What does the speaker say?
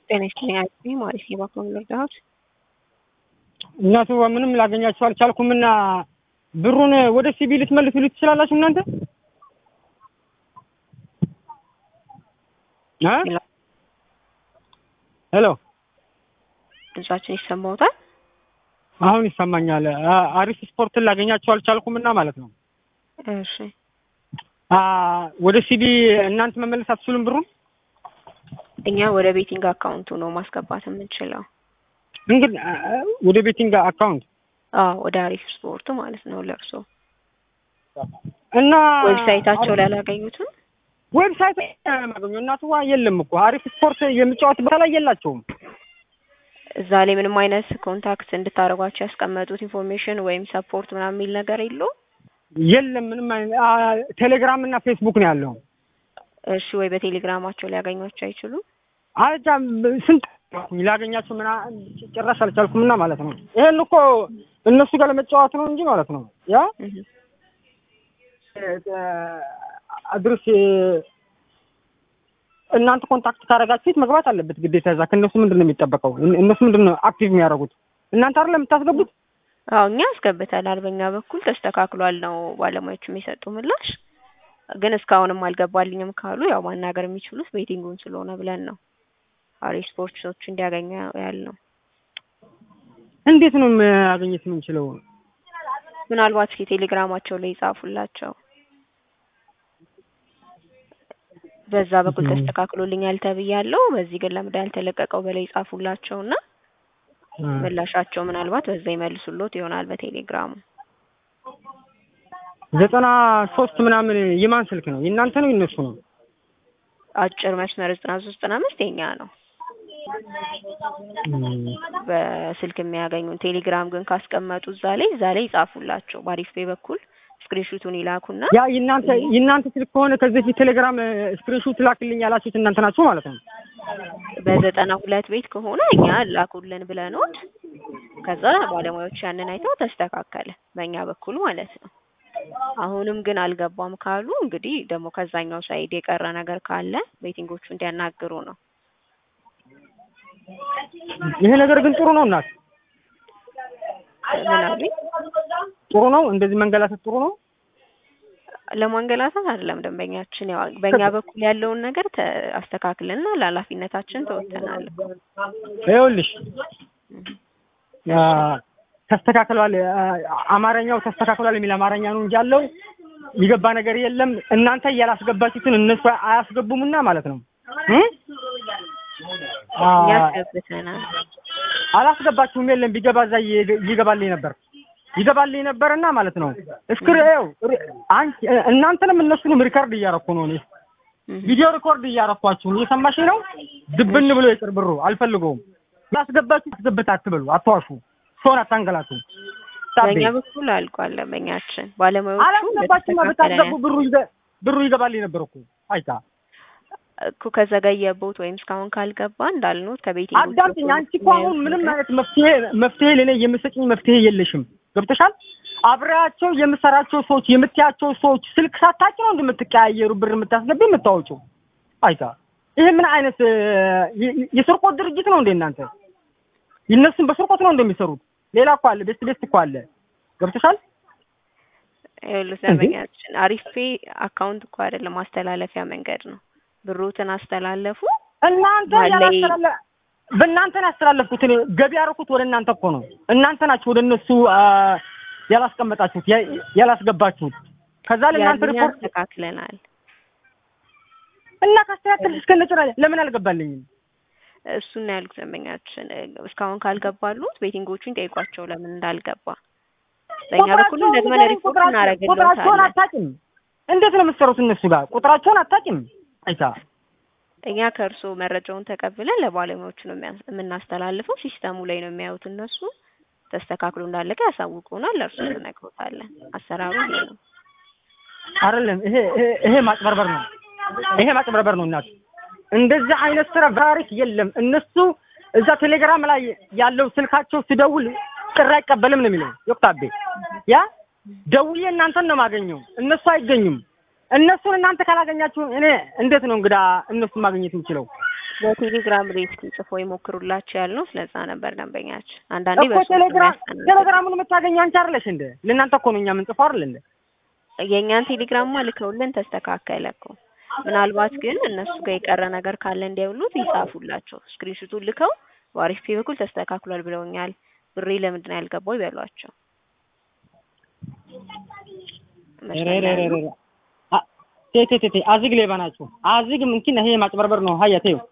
ጤና ይስጥልኝ አልኩኝ ማለት ነው። እባክዎን ልርዳዎት? እናቱ ምንም ላገኛችሁ አልቻልኩም እና ብሩን ወደ ሲቢ ልትመልሱልኝ ትችላላችሁ እናንተ? እ ሄሎ ድምጻችን ይሰማዎታል? አሁን ይሰማኛል። አ- አሪፍ ስፖርትን ላገኛችሁ አልቻልኩም እና ማለት ነው። እሺ አ ወደ ሲቢ እናንተ መመለስ አትችሉም ብሩን? እኛ ወደ ቤቲንግ አካውንቱ ነው ማስገባት የምንችለው። እንግዲህ አ- አ- ወደ ቤቲንግ አካውንት አዎ ወደ አሪፍ ስፖርት ማለት ነው ለእርሶ። እና ዌብሳይታቸው ላይ አላገኙትም? ዌብሳይት ማገኘው እናትዋ የለም እኮ አሪፍ ስፖርት የሚጫወትበት ላይ የላቸውም። እዛ ላይ ምንም አይነት ኮንታክት እንድታደርጓቸው ያስቀመጡት ኢንፎርሜሽን ወይም ሰፖርት ምናምን የሚል ነገር የለውም? የለም ምንም አይነት አ፣ ቴሌግራም እና ፌስቡክ ነው ያለው። እሺ ወይ በቴሌግራማቸው ሊያገኟቸው አይችሉም? አጃ ስንት ላገኛችሁ ምና ጭራሽ አልቻልኩም እና ማለት ነው። ይሄን እኮ እነሱ ጋር ለመጫወት ነው እንጂ ማለት ነው ያ እህ አድርስ እናንተ ኮንታክት ካደረጋችሁት መግባት አለበት ግዴታ። እዛ ከእነሱ ምንድን ነው የሚጠበቀው? እነ- እነሱ ምንድን ነው አክቲቭ የሚያደርጉት? እናንተ አይደለም የምታስገቡት? አዎ እኛ አስገብተናል። በእኛ በኩል ተስተካክሏል ነው ባለሙያዎቹ የሚሰጡ ምላሽ። ግን እስካሁንም አልገባልኝም ካሉ ያው ማናገር የሚችሉት ቤቲንጉን ስለሆነ ብለን ነው አሪፍ ስፖርቶች እንዲያገኙ ያልነው። እንዴት ነው ማግኘት የምንችለው? ምናልባት እስኪ ቴሌግራማቸው ላይ ይጻፉላቸው። በዛ በኩል ተስተካክሎልኛል ተብያለሁ፣ በዚህ ግን ለምንድን ያልተለቀቀው በላይ ይጻፉላቸውና ምላሻቸው ምናልባት በዛ ይመልሱሎት ይሆናል በቴሌግራሙ። ዘጠና ሶስት ምናምን የማን ስልክ ነው? የእናንተ ነው የእነሱ ነው? አጭር መስመር ዘጠና ሶስት ዘጠና አምስት የኛ ነው በስልክ የሚያገኙን። ቴሌግራም ግን ካስቀመጡ እዛ ላይ እዛ ላይ ይጻፉላቸው። በአሪፍ ፔ በኩል ስክሪንሹቱን ይላኩና ያ የእናንተ የእናንተ ስልክ ከሆነ ከዚህ በፊት ቴሌግራም ስክሪንሾት ላክልኝ ያላችሁት እናንተ ናችሁ ማለት ነው። በዘጠና ሁለት ቤት ከሆነ እኛ ላኩልን ብለኖት ከዛ ባለሙያዎች ያንን አይተው ተስተካከለ በእኛ በኩል ማለት ነው። አሁንም ግን አልገባም ካሉ እንግዲህ ደግሞ ከዛኛው ሳይድ የቀረ ነገር ካለ ቤቲንጎቹ እንዲያናግሩ ነው። ይሄ ነገር ግን ጥሩ ነው እናት፣ ምን አሉኝ? ጥሩ ነው እንደዚህ መንገላታት ጥሩ ነው። ለማንገላታት አይደለም ደንበኛችን፣ ያው በእኛ በኩል ያለውን ነገር ተ- አስተካክልና ለኃላፊነታችን ተወጥተናል እኮ። ይኸውልሽ ያ ተስተካክሏል፣ አ- አማርኛው ተስተካክሏል የሚል አማርኛ ነው እንጂ ያለው የገባ ነገር የለም። እናንተ ያላስገባችሁትን እነሱ አያስገቡምና ማለት ነው እ? አ፣ እኛ አስገብተናል። አላስገባችሁም። የለም ቢገባ እዛ ይ- ይገባልኝ ነበር ይገባልኝ ነበርና ማለት ነው። እስክሪ ይኸው ሪ- አንቺ እናንተንም እነሱንም ሪከርድ እያረኩ ነው እኔ እህ ቪዲዮ ሪኮርድ እያረኳችሁ ነው። እየሰማሽ ነው? ድብን ብሎ ይቅር ብሩ አልፈልገውም። ያስገባችሁ አስገብት አትበሉ፣ አትዋሹ፣ ሰውን አታንገላቱ። ታቤ በእኛ በኩል አልቋል ደንበኛችን። ባለሙያዎቹ አላስገባችሁማ እንደተስተካከለ ብታስገቡ ብሩ ይገ- ብሩ ይገባልኝ ነበር እኮ አይታ እኮ ከዘገየቦት ወይም እስካሁን ካልገባ እንዳልኖት ከቤቲንግ አዳምጪኝ። አንቺ እኮ አሁን ምንም አይነት መፍትሄ መፍትሄ ለኔ የምሰጭኝ መፍትሄ የለሽም። ገብተሻል? አብሬያቸው የምሰራቸው ሰዎች የምትያቸው ሰዎች ስልክ ሳታጭ ነው እንደምትቀያየሩ ብር የምታስገቢ የምታወጪው። አይታ ይሄ ምን አይነት እ፣ የ- የስርቆት ድርጅት ነው እንዴ እናንተ? ይነሱን በስርቆት ነው እንደሚሰሩት። ሌላ እኮ አለ፣ ቤስት ቤስት እኮ አለ። ገብተሻል? ይኸውልህ ደንበኛችን አሪፍ ፔ አካውንት እኮ አይደለም ማስተላለፊያ መንገድ ነው። ብሩትን አስተላለፉ። እናንተ ባለይ- ያላስተላለ በእናንተ ነው ያስተላለፍኩት። እኔ ገቢ ያደረኩት ወደ እናንተ እኮ ነው። እናንተ ናችሁ ወደ እነሱ አ፣ ያላስቀመጣችሁት ያ- ያላስገባችሁት። ከዛ ለእናንተ ያንን ሪፖርት ያስተካክለናል። እና ካስተካከል እስከነጭራ ለምን አልገባልኝም? እሱን ነው ያልኩት ደንበኛችን። እስካሁን ካልገባሉት ቤቲንጎቹን ጠይቋቸው ለምን እንዳልገባ። በእኛ በኩል ቁጥራቸውን ደግመን ንገሪኝ፣ ሪፖርት ቁጥራቸውን- ቁጥራቸውን እናደርግልዎታለን። አታውቂም። እንዴት ነው የምትሰሩት እነሱ ጋር? ቁጥራቸውን አታውቂም። አይታ እኛ ከእርስዎ መረጃውን ተቀብለን ለባለሙያዎቹ ነው የሚያስ- የምናስተላልፈው። ሲስተሙ ላይ ነው የሚያዩት እነሱ። ተስተካክሎ እንዳለቀ ያሳውቁናል፣ ለእርሱ እንነግሮታለን። አሰራሩ ይሄ ነው። አይደለም። ይሄ ይሄ- ይሄ ማጭበርበር ነው። ይሄ ማጭበርበር ነው። እናት እንደዚህ አይነት ስራ ቫሪክ የለም። እነሱ እዛ ቴሌግራም ላይ ያለው ስልካቸው ስደውል ጥሪ አይቀበልም ነው የሚለው ዮክታቤ። ያ ደውዬ እናንተን ነው የማገኘው፣ እነሱ አይገኙም። እነሱን እናንተ ካላገኛችሁ እኔ እንዴት ነው እንግዳ እነሱን ማግኘት የምችለው? በቴሌግራም ላይ እስኪ ጽፎ ይሞክሩላቸው ያልነው ስለዛ ነበር ደንበኛችን። አንዳንዴ እኮ በሱ ቴሌግራም ቴሌግራሙን የምታገኘው አንቺ አይደለሽ እንደ ለእናንተ እኮ ነው እኛ የምንጽፈው አይደል እንደ የእኛን ቴሌግራም ልከውልን ተስተካከለ እኮ። ምናልባት ግን እነሱ ጋር የቀረ ነገር ካለ እንዲያውሉት ይጻፉላቸው። ስክሪንሹቱን ልከው በአሪፍ ፔ በኩል ተስተካክሏል ብለውኛል፣ ብሬ ለምንድን ነው ያልገባው ይበሏቸው። ቴቴቴቴ አዝግ ሌባ ናችሁ። አዝግ ምንኪን ይሄ ማጭበርበር ነው። ሀያ ተይው